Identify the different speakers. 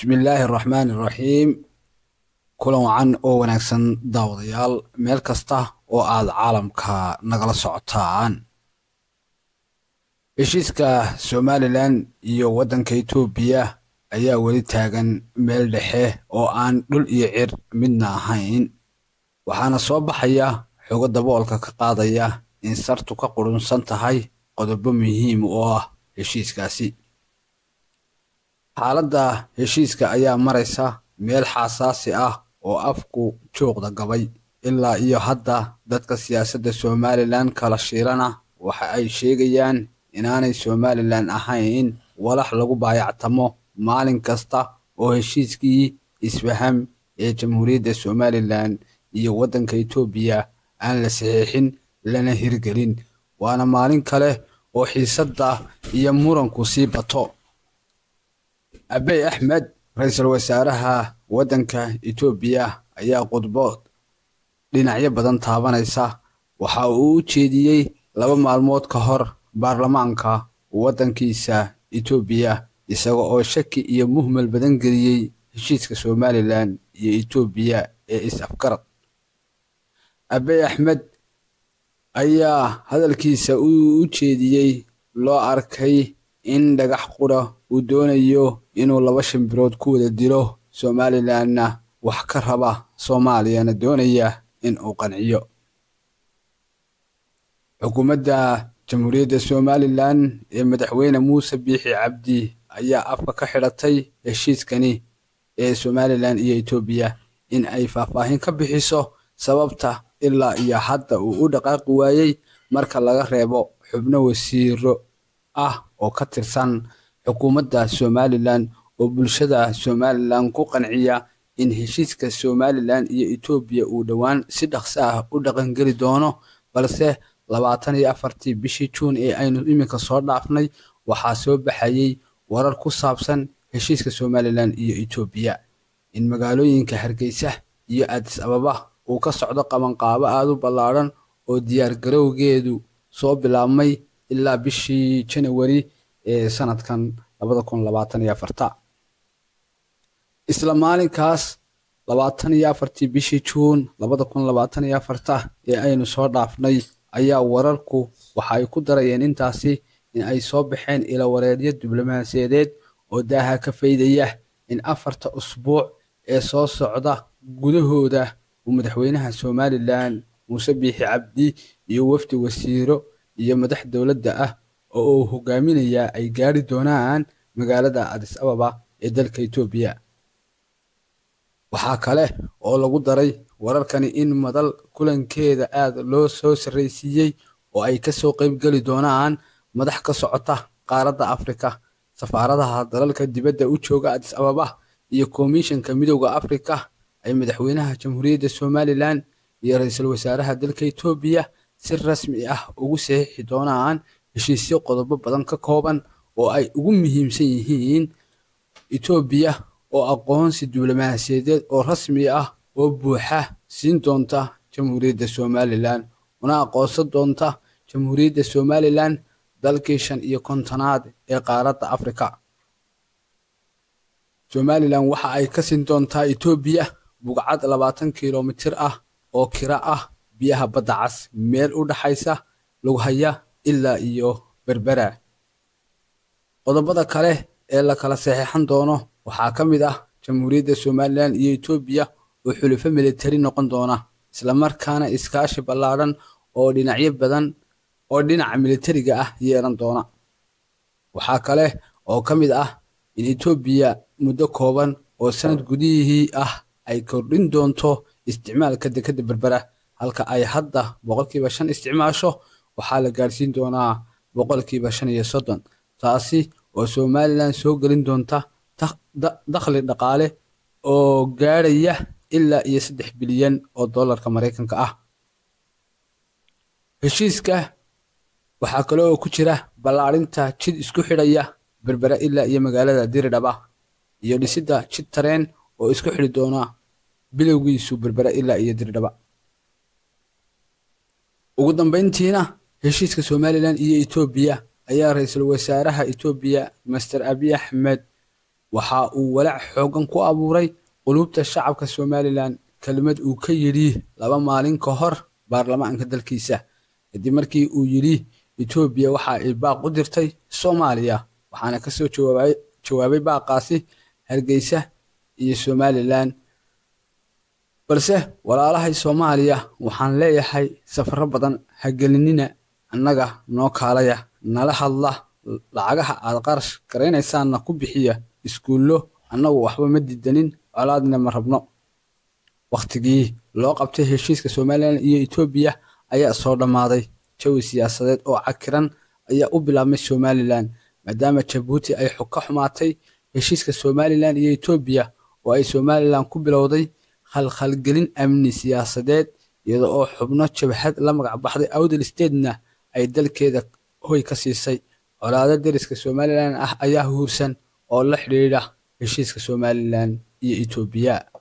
Speaker 1: bismillaahi araxmaani iraxiim kulan wacan oo wanaagsan daawadayaal meel kasta oo aad caalamka nagala socotaan heshiiska somalilan iyo waddanka etoobiya ayaa weli taagan meel dhexe oo aan dhul iyo cir midna ahayn waxaana soo baxaya xogo daboolka ka qaadaya in sartu ka qurunsan tahay qodobo muhiim oo ah heshiiskaasi xaaladda heshiiska ayaa maraysa meel xasaasi ah oo afku juuqda gabay ilaa iyo hadda dadka siyaasadda somalilan kala shiirana waxa ay sheegayaan inaanay somalilan ahayn walax lagu baayactamo maalin kasta oo heshiiskii isfaham ee jamhuuriyadda somalilan iyo waddanka etoobiya aan la saxiixin lana hirgelin waana maalin kale oo xiisadda iyo muranku sii bato abey axmed ra-iisul wasaaraha waddanka etoobiya ayaa khudbo dhinacyo badan taabanaysa waxa uu u jeediyey laba maalmood ka hor baarlamaanka waddankiisa etoobiya isaga oo shaki iyo muhmal badan geliyey heshiiska somalilan iyo etoobiya ee is-afgarad abey axmed ayaa hadalkiisa u jeediyey loo arkay in dhagax qura uu doonayo inuu laba shimbirood ku wada dilo somalilanna wax ka raba soomaaliyana doonaya in uu qanciyo xukuumadda jamhuuriyadda somalilan ee madaxweyne muuse biixi cabdi ayaa afka ka xidhatay heshiiskani ee somalilan iyo etoobiya in ay faahfaahin ka bixiso sababta ilaa iyo hadda uu u dhaqaaqi waayey marka laga reebo xubno wasiiro ah oo ka tirsan xukuumadda somalilan oo bulshada somalilan ku qanciya in heshiiska somalilan iyo etoobiya uu dhowaan si dhaqso ah u dhaqangeli doono balse labaatan iyo afartii bishii juun ee aynu iminka soo dhaafnay waxaa soo baxayey warar ku saabsan heshiiska somalilan iyo etoobiya in magaalooyinka hargeysa iyo adis ababa uu ka socdo qabanqaabo aada u ballaadhan oo diyaargarowgeedu soo bilaabmay ilaa bishii janawari ee sanadkan labada kun labaatan iyo afarta isla maalinkaas labaatan iyo afartii bishii juun labada kun labaatan iyo afarta ee aynu soo dhaafnay ayaa wararku waxa ay ku darayeen intaasi in ay soo baxeen ilawareedyo diblomaasiyadeed oo daaha ka faydaya in afarta usbuuc ee soo socda gudahooda uu madaxweynaha somalilan muuse biixi cabdi iyo wafdi wasiiro iyo madax dowladda ah oo uu hogaaminayaa ay gaari doonaan magaalada adis ababa ee dalka etoobiya waxaa kale oo lagu daray wararkani in madal kulankeeda aad loo soo sarraysiiyey oo ay kasoo qaybgeli doonaan madax ka socota qaaradda afrika safaaradaha dalalka dibadda u jooga adis ababa iyo komishanka midowda afrika ay madaxweynaha jamhuuriyadda somalilan iyo ra-iisul wasaaraha dalka etoobiya si rasmi ah ugu saxiixi doonaan heshiisyo qodobo badan ka kooban oo ay ugu muhiimsan yihiin etoobiya oo aqoonsi diblomaasiyadeed oo rasmi ah oo buuxa siin doonta jamhuuriyadda somalilan una aqoonsan doonta jamhuuriyadda somalilan dalkii shan iyo kontonaad ee qaaradda afrika somalilan waxa ay ka siin doontaa etoobiya bugcad labaatan kilomitir ah oo kira ah biyaha badda cas meel u dhaxaysa lughaya ilaa iyo berbera qodobada kale ee la kala saxeexan doono waxaa ka mid ah jamhuuriyadda somalilan iyo etoobiya oo xulufo militari noqon doona islamarkaana iskaashi ballaadhan oo dhinacyo badan oo dhinaca militariga ah yeelan doona waxaa kale oo ka mid ah in etoobiya muddo kooban oo sanad gudihii ah ay kordhin doonto isticmaalka dekadda berbera halka ay hadda boqolkiiba shan isticmaasho waxaa la gaadhsiin doonaa boqolkiiba shan iyo soddon taasi oo somalilan soo gelin doonta dakhli dhaqaale oo gaadhaya ilaa iyo saddex bilyan oo dollarka maraykanka ah heshiiska waxaa kale oo ku jira ballaadhinta jid isku xidhaya berbera ilaa iyo magaalada diridhaba iyo dhisidda jid tareen oo isku xidhi doona bilowgiisu berbera ilaa iyo diridhaba ugu dambayntiina heshiiska somalilan iyo etoobiya ayaa ra-iisul wasaaraha etoobiya master abiy axmed waxa uu walaac xoogan ku abuuray qulubta shacabka somalilan kelmad uu ka yidhi laba maalin ka hor baarlamaanka dalkiisa kadib markii uu yidhi etoobiya waxa ay baaq u dirtay soomaaliya waxaana kasoo jawaabay baaqaasi hargeysa iyo somalilan balse walaalahay soomaaliya waxaan leeyahay safaro badan ha gelinina annaga noo kaalaya nala hadla lacagaha aad qarash garaynaysaanna ku bixiya iskuullo annagu waxba ma didanin colaadna ma rabno wakhtigii loo qabtay heshiiska somalilan iyo etoobiya ayaa soo dhammaaday jawi siyaasadeed oo cakiran ayaa u bilaabmay somalilan maadaama jabuuti ay ka xumaatay heshiiska somalilan iyo etoobiya oo ay somalilan ku bilowday khalkhalgelin amni siyaasadeed iyada oo xubno jabhad la magac baxday awdal statena ay dalkeeda hoy ka siisay colaado deriska somalilan ah ayaa huursan oo la xidhiidha heshiiska somalilan iyo etoobiya